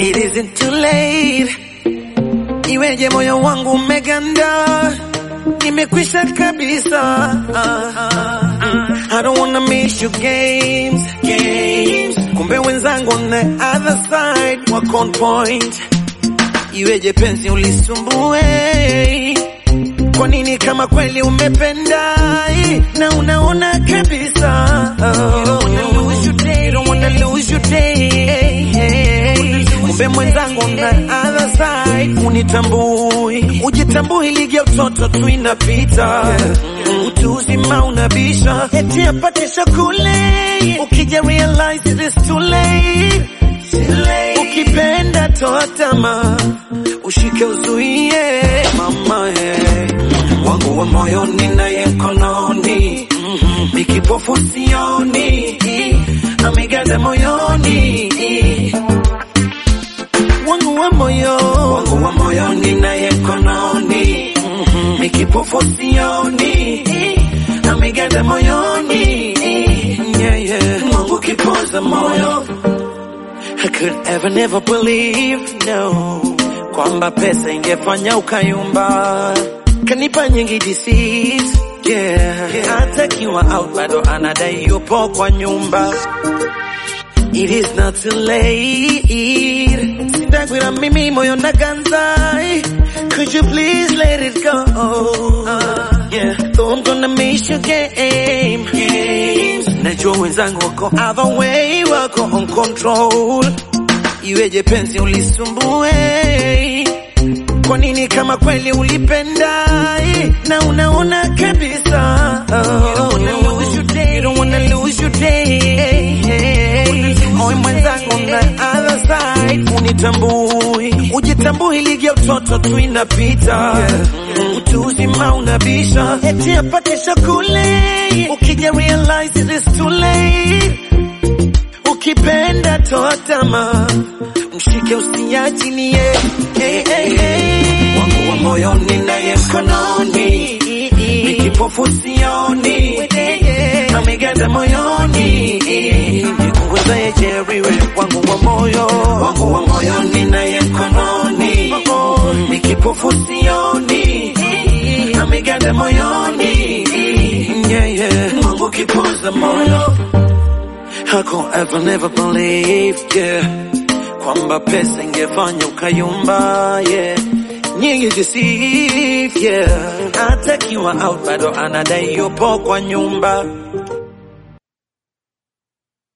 It isn't too late. Iweje moyo wangu umeganda, nimekwisha kabisa. I don't wanna miss you games, games. Kumbe wenzangu on the other side wako on point. Iweje penzi ulisumbue? Kwa nini kama kweli umependa na unaona kabisa You don't wanna lose your day, you don't wanna lose your day. Kumbe mwenzangu on the other side unitambui, ujitambui, ligi ya utoto tu inapita, utu uzima unabisha, eti apate shakule, ukija realize it is too late. Ukipenda toa tamaa, ushike uzuie, mama eh. wangu wa moyoni naye mkononi, ni kipofu sioni, amegaza moyoni wangu wa moyo wangu wa moyoni naye mkononi, ni kipofu sioni, amegaza moyoni yeah, yeah. Mungu kipoza moyo I could ever never believe no kwamba pesa ingefanya ukayumba, kanipa nyingi disease yeah. Hata kiwa out bado anadai yupo kwa nyumba. It is not too late. Sitagwira mimi moyo na ganzai. Could you please let it go? Uh, yeah, though I'm gonna miss your game. Games. Najua wenzangu wako other way, wako on control. Iweje penzi ulisumbue? Kwa nini kama kweli ulipenda na unaona kabisa You don't wanna lose your day, you don't wanna lose your day. Oe mwenzangu on the other side unitambui, ujitambui, ligi ya utoto tu inapita, utu uzima unabisha, eti apate shakule, ukija realize it is too late. Ukipenda toa tamaa, mshike usiachilie. Hey, hey, hey. Wangu wa moyoni naye mkononi, ni kipofu sioni, amegaza moyoni, nipunguzaye jeriwe wangu wa moyo, wangu wa moyoni naye mkononi, ni kipofu sioni, amegaza moyoni, yeah, yeah. Mungu kipoza moyo I could ever never believe, yeah Kwamba pesa ingefanya ukayumba, yeah Nyingi deceive, yeah Hata kiwa out bado anadai yupo kwa nyumba